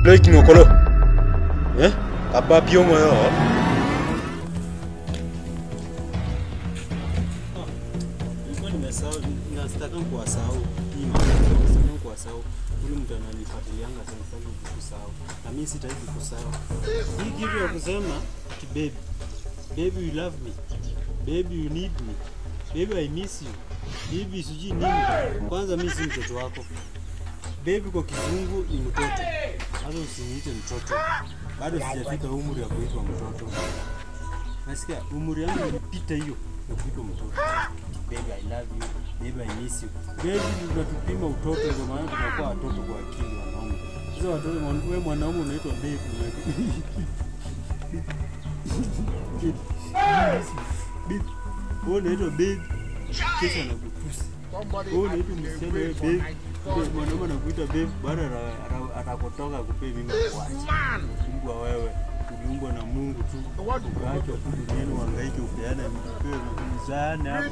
Loik ngokolo. Eh? Aba piongo yo. Nilikuwa nimesahau, nasitaka kuwasahau. Hii mambo, nasitaka kuwasahau. Ule mtu ananifuatilianga sana sitaki kusahau. Na mimi sitaki kusahau. Hii kitu ya kusema ati baby. Baby you love me. Baby you need me. Baby I miss you. Baby sijui nini. Kwanza mimi si mtoto wako. Baby kwa kizungu ni mtoto. Hata usiniite mtoto. Bado sijafika umri wa kuitwa mtoto. Nasikia umri yangu ilipita hiyo ya kuitwa mtoto. Baby I love you. Baby I miss you. Baby tunatupima utoto ndio maana tunakuwa watoto kwa akili wanaume. Sasa watoto wewe mwanaume unaitwa baby. Baby. Wewe unaitwa baby. Kisha nakutusi. Wewe unaitwa msichana wewe baby. Ndio Mwanaume anakuita baby baada ata- atakotoka akupe mimba kuacha. Umbwa wewe. Uliumbwa na Mungu tu. Ukaachwa tu duniani uhangaike upeane upewe mzaane hapo.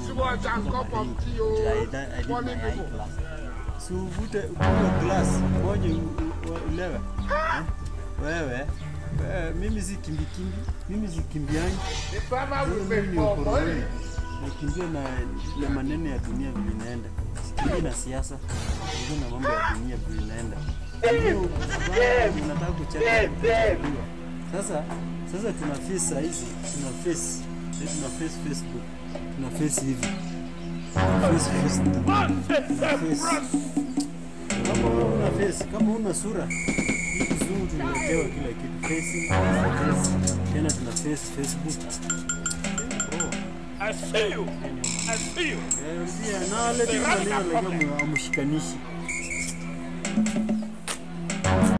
Jaida alima ya high class. Si uvute kunywa glass moja u- u- ulewe. Eh? Wewe wewe, mimi si kimbi kimbi, mimi si kimbiangi. Mimi ni ukoroni. Nakimbia na, na maneno ya dunia vile inaenda. Sikimbii na siasa, sikimbii na mambo ya dunia vile inaenda. Hiyo habari nataka kucheka kuchaguliwa. Sasa sasa tuna face saa hizi, tuna face sasa tuna face Facebook, tuna face hivi, tuna face Facebook, tuna face kama wewe una face, kama una sura hii kizungu tunaletewa kila kitu facing, face, tena tuna face Facebook. Oh. I feel you. I feel you. Eh, pia na wale tu maneno lakini amshikanishi